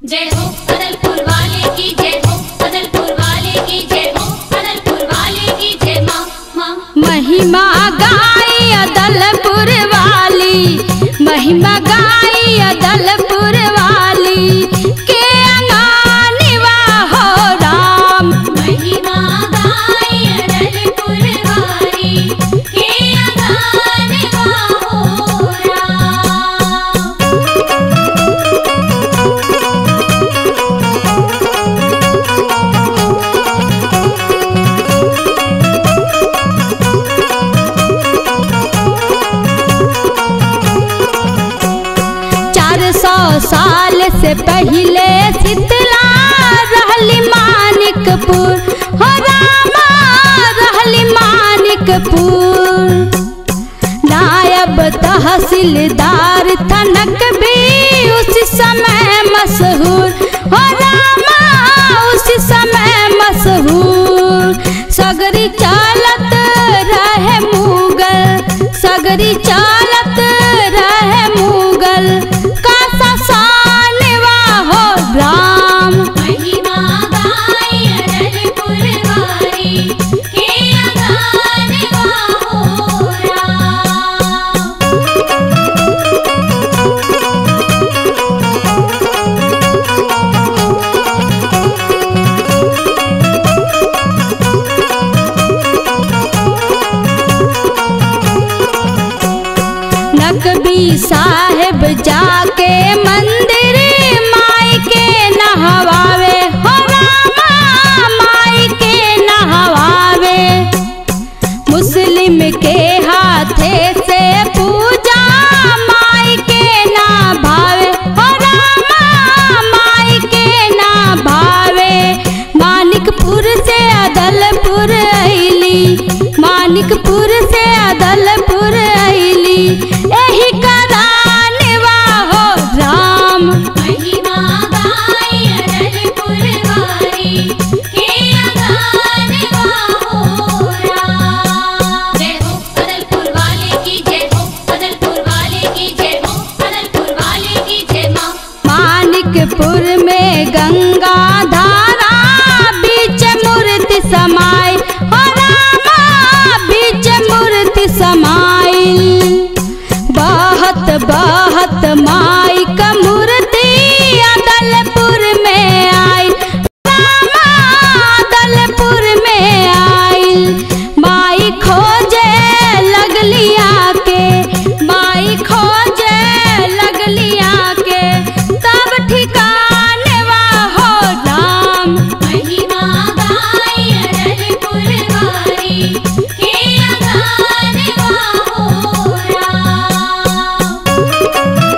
जय हो अदलपुर वाले की जय हो अदलपुर वाले की जय हो अदलपुर वाले की जय माँ माँ महिमा गाई अदलपुर वाली महिमा गाई अदलपुर वाली के अंगानिवा हो राम महिमा गाय अदलपुर वाली के अगान हो राम चार सौ साल से पहले शीतला रहली मानिकपुर हो रामा रहली मानिकपुर नायब तहसीलदार थनक भी उस समय मशहूर हो रामा उस समय मशहूर सगरी चालत रहे मुगल सगरी चालत रहे मुगल का ससानवा हो राम महिमा गाय अदलपुर वाली के अगान हो राम नकबी साहेब जाके मंदिर माई के नहवावे हो रामा माई के नहवावे मुस्लिम के हाथे से पूजा माई के ना भावे हो रामा माई के ना भावे मानिकपुर से अदलपुर ऐली मानिकपुर से अदलपुर ऐली एही करानवा हो राम महिमा गाय अदलपुर वाली के अगान हो राम जय हो अदलपुर वाले की जय हो अदलपुर वाले की जय हो अदलपुर वाले की जय माँ मानिकपुर में गंगा धारा बीच मूर्ति समाई हो रामा बीच मूर्ति समाई बहत बहत माई का मूर्ति अदलपुर में आई रामा अदलपुर में आई माई खोजे लगली आके माई खोजे लगली आके तब ठिकानवा हो राम महिमा गाय अदलपुर वाली के अगान हो राम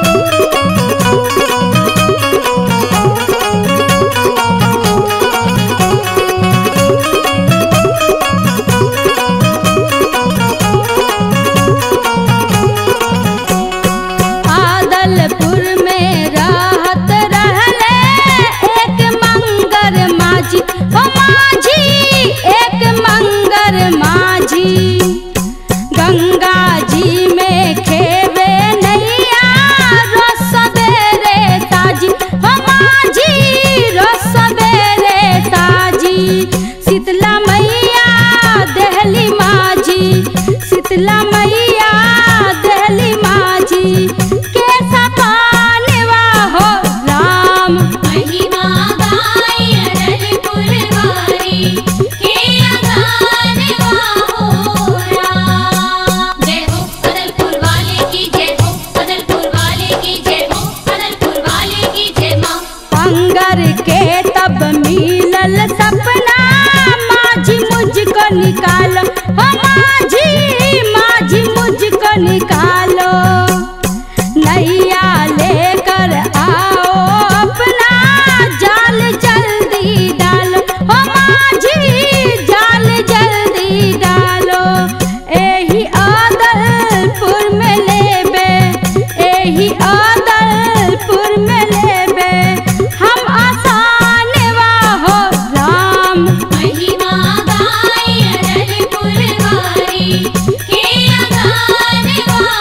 आदलपुर में रहत रहले एक मंगर माझी हो माझी एक मंगर माझी गंगा जी में खेवे नैया रोज सवेरे ताजी हो माझी रोज सवेरे ताजी शीतला मैया दहली माझी शीतला मैया दहली माझी के सपानवा हो राम महिमा गाय अदलपुर वाली के अगान हो राम जय हो अदलपुर वाले की जय हो अदलपुर वाले की जय हो अदलपुर वाले की जय माँ पंगर के तब मिलल सपना माझी मुझको निकालो हो माझी माझी मुझको निकालो नैया लेकर आओ अपना जाल जल्दी डालो हो माझी जाल जल्दी डालो एही आदलपुर में लेबे एही आदलपुर में लेबे हम आसानवा हो राम महिमा गाय अदलपुर वाली के अगान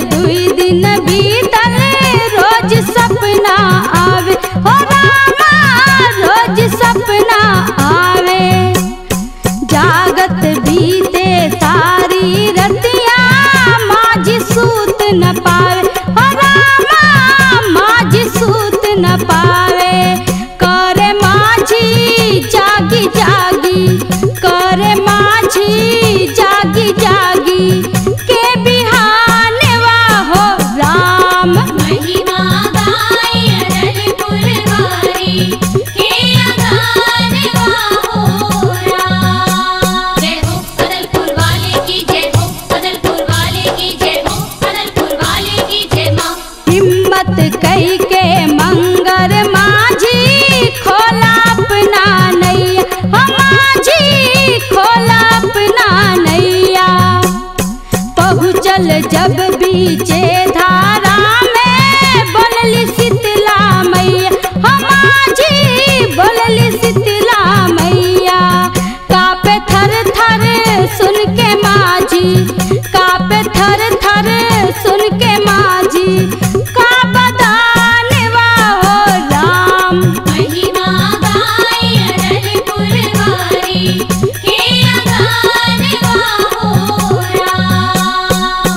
दुई दिन बीतल रोज सपना आवे हो रामा रोज सपना आवे जागत बीते सारी रतिया माझी सूत न पावे हो रामा माझी सूत न पावे करे माझी जागी जागी करे माझी जागी जागी के बिहाने हो राम महिमा गाय अरल पुरवारी के अगान वाहो राम जय हो अदलपुर वाले की जय हो अदलपुर वाले की जय हो अदलपुर वाले की जय माँ हिम्मत कई के मंगर माझी खोला अपना नैया हम माझी खोला अपना नैया पहुँचल जब बीचे धारा में बोलली शीतला मैया हम माझी बोलली शीतला मैया कापे थर थर सुन के माझी कापे थर थर सुन के माझी का बदानवा हो राम महिमा गाय अरल पुरवारी के अगान वाहो राम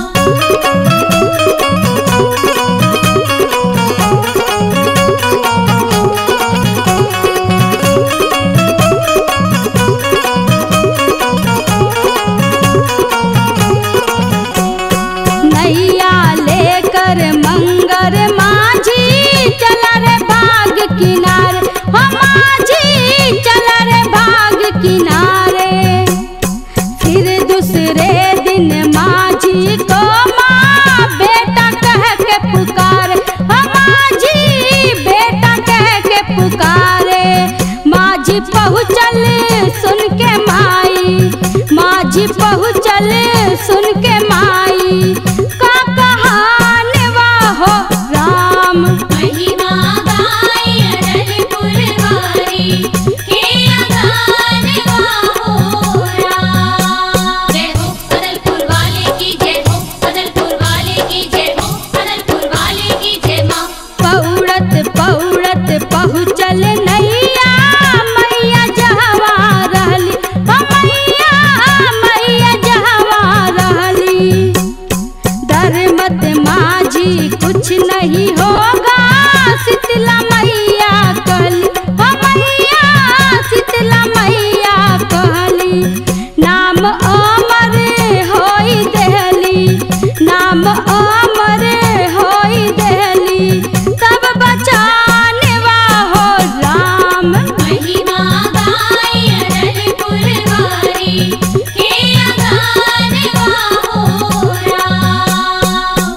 नैया लेकर मंगर माझी चला रे बाग किनारे हम माझी चला रे बाग किनारे फिर दूसरे दिन माझी को माँ बेटा कह के पुकारे हम माझी बेटा कह के पुकारे माझी पहुँचल सुन के माई माझी पहुँचल सुन के माई का कहानवा हो राम महिमा गाय अरल पुरवारी के अगान वाहो राम जय हो अदलपुर वाले की जय हो अदलपुर वाले की जय हो अदलपुर वाले की जय माँ पौड़त पौड़त पहुँचल नैया मैया जहवा रहली हो मैया मैया जहवा रहली धर्मत माझी कुछ नहीं होगा शीतला मैया कहली हो मैया शीतला मैया कहली नाम अमर होई देहली नाम अमर होई देहली तब बचानवा हो राम महिमा गाय अरल पुरवारी के अगान वाहो राम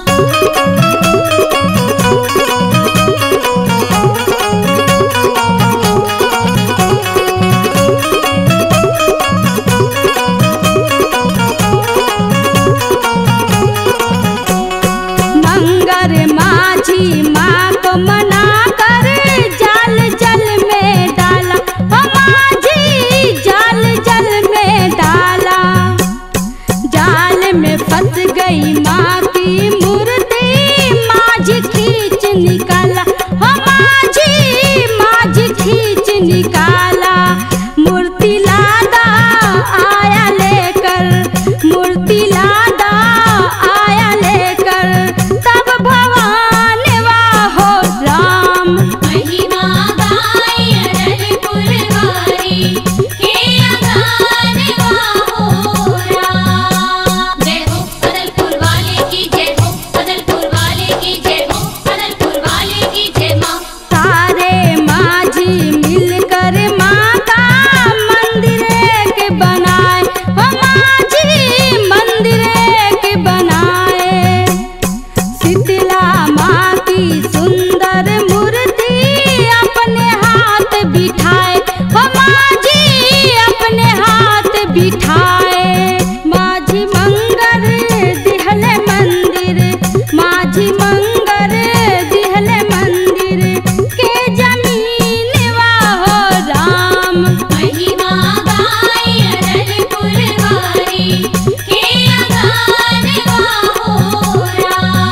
मंगर माझी माँ को मना कर जाल जल में डाला हो माझी जाल जल में डाला जाल में फंस गई माँ की मूर्ति माझी खींच निकाला हो माझी माझी खींच निकाला मूर्ति लादा आया लेकर मूर्ति लादा आया लेकर तब भगवान हो राम महिमा गाय अरल पुरवारी के अगान वाहो राम जय हो अदलपुर वाले की जय हो अदलपुर वाले की जय हो अदलपुर वाले की जय माँ सारे माझी मिलकर माता मंदिर एक बनाए हो माझी मंदिर एक बनाए शीतला माँ की सुंदर मूर्ति अपने हाथ बिठाए हो माझी अपने हाथ बिठाए माझी मंगर दिहले मंदिर माझी मंगर दिहले मंदिर के जमीन हो राम महिमा गाय अरल पुरवारी के अगान वाहो राम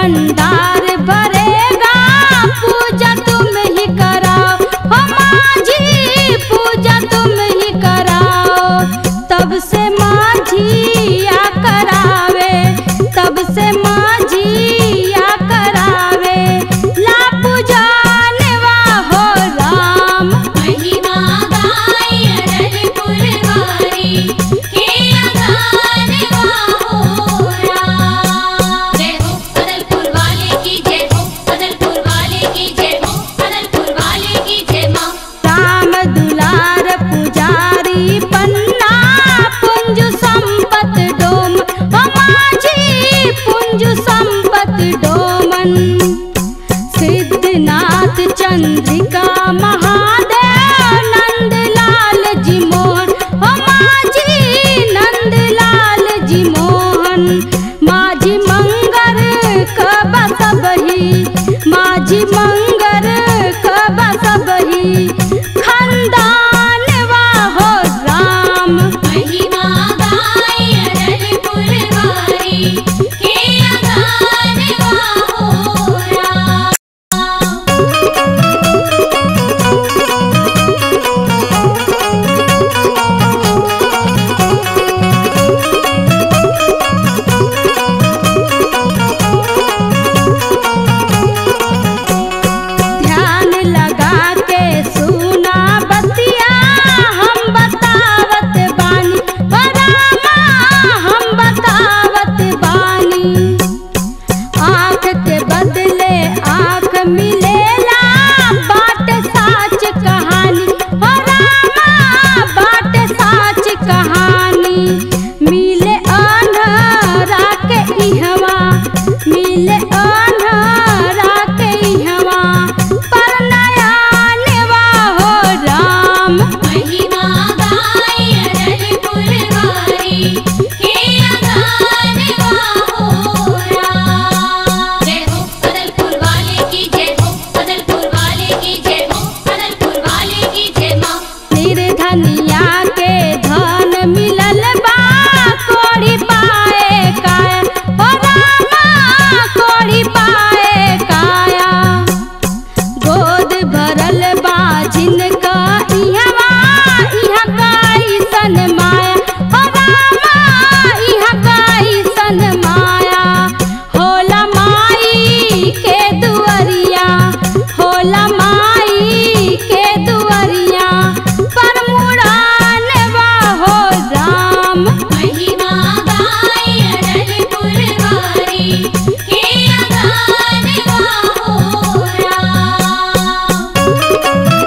भंडार भरेगा पूजा तुम ही कराओ हो माझी पूजा तुम ही कराओ तब से माझिया करावे तब से माझिया करावे ला पूजानवा हो राम महिमा गाय अड़ल पुरवारी के अगान हो राम जय हो अदलपुर वाले की जय हो अदलपुर वाले की जय हो अदलपुर वाले की जय माँ राम दुलार पुजारी पन्ना पुंज संपत डोम हो माझी पुंज संपत डोमन सिद्धनाथ चंद्रिका महादेव नंदलाल जी मोहन हो माझी नंदलाल जी मोहन माझी मंगर कब सबही माझी मंगर कब सबही खंदानवा हो राम महिमा गाय अड़ल पुरवारी के अगान हो राम ध्यान लगा के सुना बतिया हम बतावत बानी हो रामा हम बतावत बानी आँख के बदले आँख मिलेला बाट साच कहानी हो रामा बाट साच कहानी मिले अन्हरा के इहवा मिले अन्हरा के इहवा पर नया नेवा हो राम महिमा गाय अड़ल पुरवारी के अगान हो राम जय हो अदलपुर वाले की जय हो अदलपुर वाले की जय हो अदलपुर वाले की जय माँ निर्धनिया के धन मिलल बा कोड़ी पाए काया हो रामा कोड़ी पाए काया गोद भरल बा जिनका इहवा इहा कैसन माया हो रामा इहा कैसन माया होला माई के दुअरिया होला माई के दुअरिया पर मुड़ानवा हो राम महिमा गाय अड़ल पुरवारी के अगान हो राम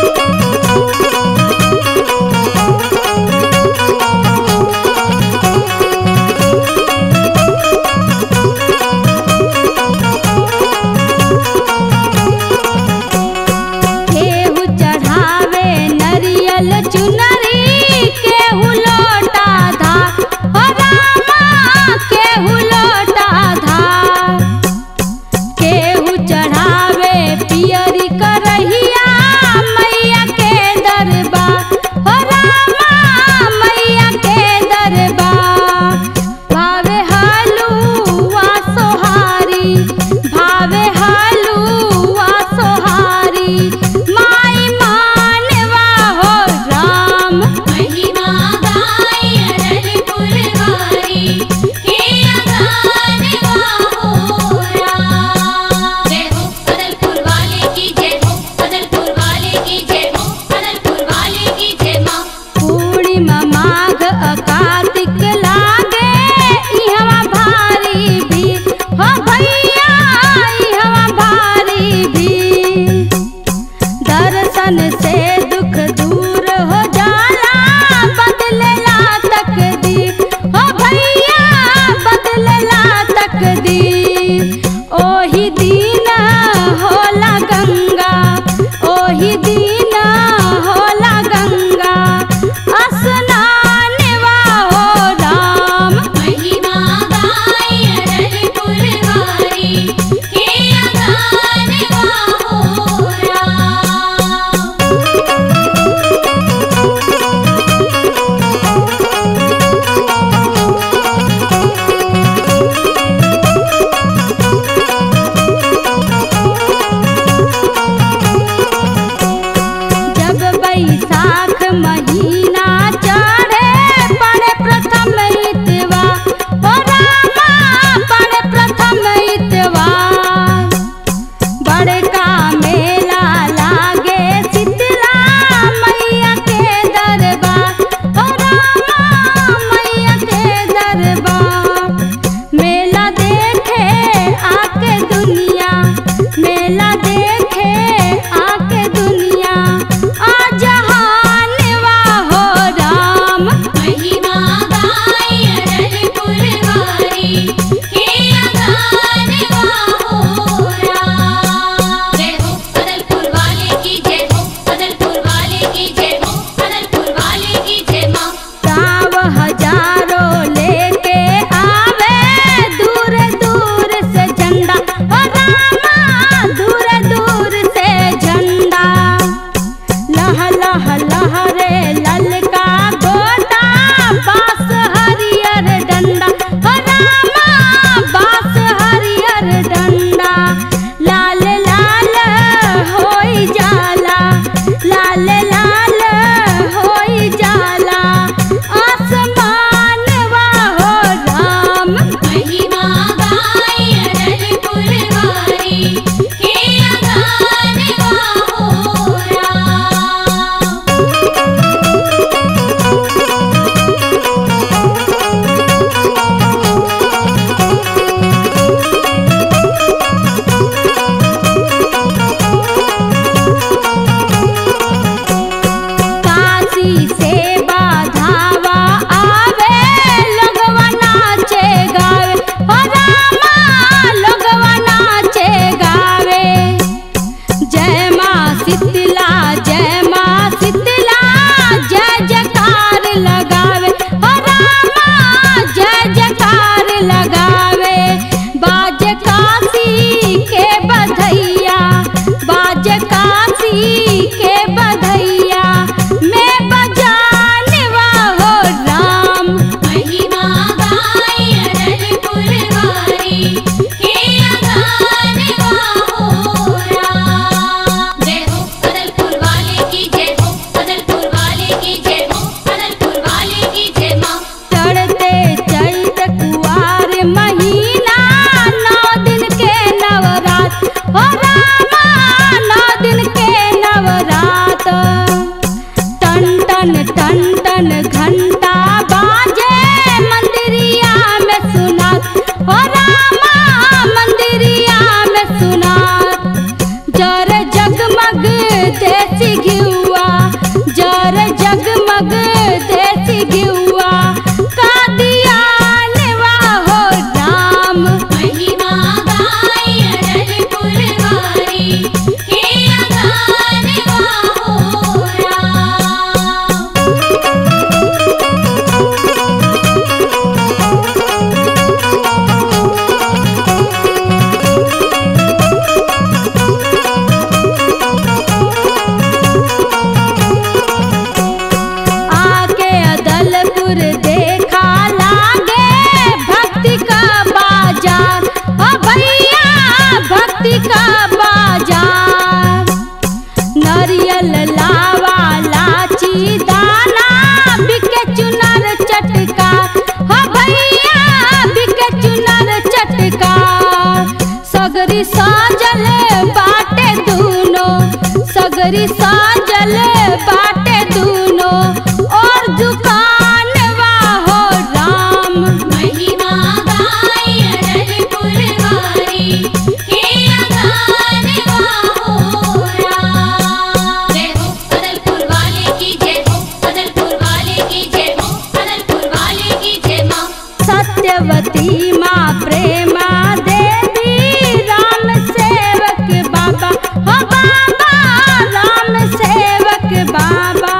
केहू चढ़ावे नरियल चुनरी केहू लोटा धार हो रामा केहू लोटा धार केहू चढ़ावे पियरी करहिया मैया के दरबार हो रामा मैया के दरबार भावे हलुआ सोहारी भावे हलुआ सोहारी माई मानवा हो राम महिमा गाय अड़ल पुरवारी के अगान हो राम जय हो अदलपुर वाले की जय हो अदलपुर वाले की जय हो अदलपुर वाले की जय माँ पूर्णिमा माघ अकातिक लागे इहवा भारी भीड़ हो भैया इहवा भारी भीड़ दर्शन से दुख दूर हो जाला बदलेला तकदीर हो भैया बदलेला तकदीर ओही दिन होला गंगा ओही दिन होला गंगा स्नानवा हो राम महिमा गाय अड़ल पुरवारी के अगान हो राम के बधैया बाज काशी के बधैया मैं बजानवा हो राम महिमा गाय अड़ल पुरवारी के अगान हो राम जय हो अदलपुर वाले की जय हो अदलपुर वाले की जय हो अदलपुर वाले की जय माँ चढ़ते चैत कुआर महीना नौ दिन के नवरात हो रामा नौ दिन के नवरात टन टन टन टन घंटा बाजे मंदिरिया में सुनात हो रामा मंदिरिया में सुनात जर जगमग देसी घिउआ जर जगमग देसी घिउआ का दिया नेवा हो राम महिमा गाय अड़ल पुरवारी के अगान हो राम आके अदलपुर देखा लागे भक्ति का बाजार ओ भैया भक्ति का बाजार नरियल लावा लाची दाना बिके चुनर चटका हो भैया बिके चुनर चटका सगरी साजल बाटे दूनो सगरी साजल बाटे दूनो और दुकानवा हो राम महिमा गाय अड़ल पुरवारी के अगान हो राम जय हो अदलपुर वाले की जय हो अदलपुर वाले की जय हो अदलपुर वाले की जय माँ सत्यवती माँ प्रेमा देवी राम सेवक बाबा हो बाबा राम सेवक बाबा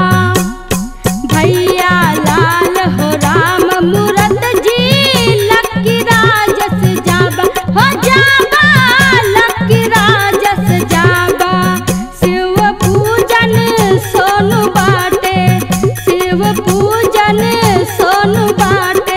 भैया लाल हो राम मूरत जी लक्की राजस जाबा हो जाबा लक्की राजस जाबा शिव पूजन सोनु बाटे शिव पूजन सोनु बाटे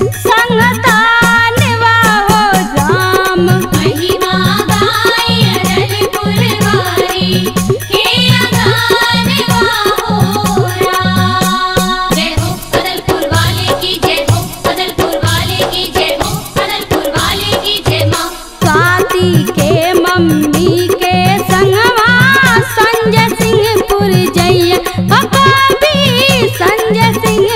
संगतानवा हो राम महिमा गाय अड़ल पुरवारी के अगान हो राम जय हो अदलपुर वाले की जय हो अदलपुर वाले की जय हो अदलपुर वाले की जय माँ स्वाति के मम्मी के संगवा संजय सिंहपुर जैया हो कभी संजय सिंह